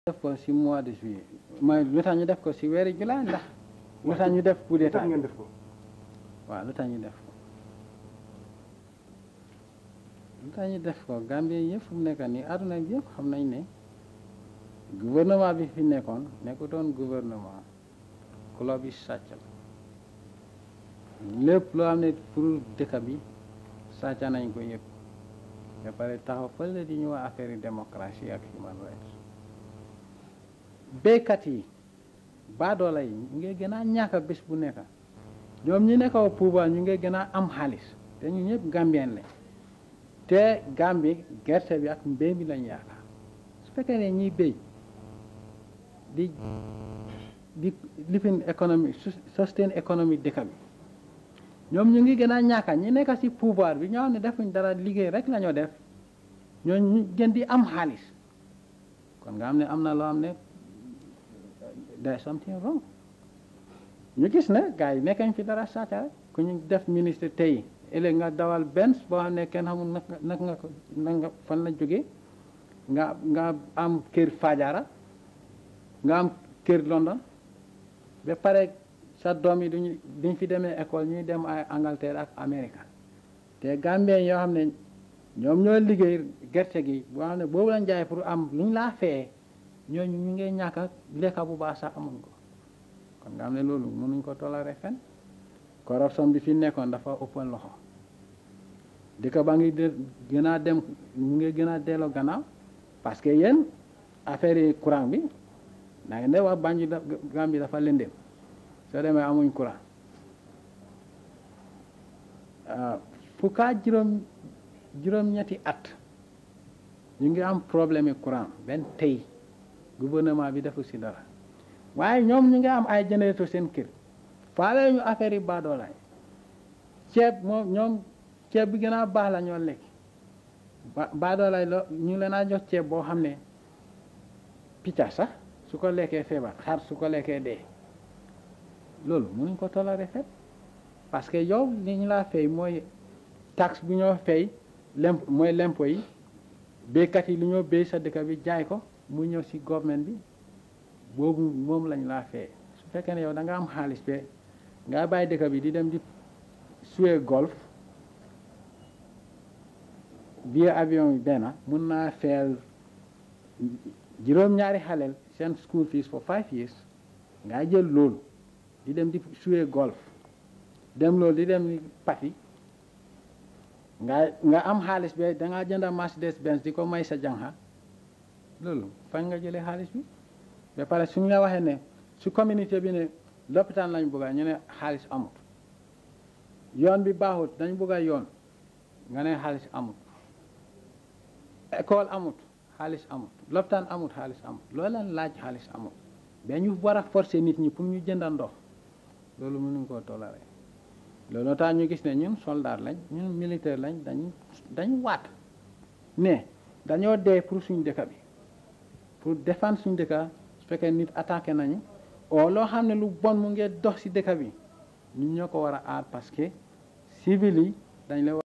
def ko si mois de juillet mooy lu tax ñu def ko si weeri juillet ndax lu tax ñu def coup d'état tax ngeen def ko waaw lu tax ñu def ko lu tax ñu def ko Gambie yëpp fu mu nekk nii àdduna bi yëpp xam nañ ne gouvernement bi fi nekkoon nekkutoon gouvernement club yi sàcc la lépp loo xam ne pour dëkk bi sàcc nañ ko yëpp ba pare taxaw fële di ñu wax affaire yi démocratie ak human rights béykat yi baadoola yi ñu ngi gën a ñàkk bés bu nekk ñoom ñi nekk au pouvoir ñu ngi gën a am xaalis te ñu ñëpp gambien lañ te Gambie gerte bi ak mbéy mi lañ yaakaar su fekkee ne ñiy béy di di lifin économique sustain économique dëkk bi ñoom ñu ngi gën a ñàkka ñi nekk ci pouvoir bi ñoo xam ne defuñ dara liggéey rek la ñoo def ñoo ñu gën di am xaalis kon nga xam ne am na loo xam ne there something wrong ñu gis ne gars yi nekkañ fi dara sàcca rek ku ñu def ministre tey ëllëg nga dawal benn boo xam ne kenn xamul nag nag nga ko nag nga fan la jógee nga nga am kër Fajara nga am kër London ba pare sa doom yi duñu duñ fi demee école ñuy dem ay Angleterre ak Amérique te Gambien yoo xam ne ñoom ñoo liggéey gerte gi boo xam ne boobu lañ jaay pour am lu ñu laa feye ñooñu ñu ngi ñàkk a lekka bu baax sax amuñ ko kon nga xam ne loolu mënuñ ko toléré fen corruption bi fi nekkoon dafa ëppoon loxo dëkk ba ngi gën a dem ñu ngi gën a delloo gannaaw parce que yéen affaire yi courant bi da ngeen de wax Banjul Gambie dafa lëndëm soo demee amuñ courant fukkaa juróom juróom-ñetti at ñu ngi am problème yi courant benn tey gouvernement bi defu si dara waaye ñoom ñu ngi am ay générateur seen kër faale ñu affaire yi baadoolaay ceeb moom ñoom ceeb bi gën a baax la ñoo lekk ba baadoolaay lo ñu leen a jox ceeb boo xam ne picca sax su ko lekkee feebar xar su ko lekkee dee loolu mënuñ ko toléré fet parce que yow li ñu laa fay mooy taxe bu ñoo fay lemp mooy lempo yi béykat yi lu ñoo béy sa dëkk bi jaay ko mu ñëw si government bi boobu moom lañ laa fay su fekkee ne yow da nga am xaalis be nga bàyyi dëkk bi di dem di suwe golf billet avion bi benn mun naa feel juróom-ñaari xaleel seen school fees for five years nga jël loolu di dem di suwe golf dem loolu di dem pati nga nga am xaalis be da ngaa jënda Mercedes Benz di ko may sa janxa loolu fañ nga jëlee xaalis bi ba pare suñ la waxee ne su communauté bi ne lopitaan lañ bëgga ñu ne xaalis amut yoon bi baaxut dañ bëgga yoon nga ne xaalis amut école amut xaalis amut lopitaan amut xaalis amut loolu leen laaj xaalis amut ba ñu war a forcer nit ñi pour ñu jënda ndox loolu mënuñ koo toléré loolu tax ñu gis ne ñun soldat lañ ñun militaire lañ dañ dañ waat ne dañoo dee pour suñ dëkk bi pour défendre suñ dëkk su fekkee nit attaqué nañu o loo xam ne lu bon mu ngi dox ci dëkk bi ñun ñoo ko war a aar parce que civil yi dañ la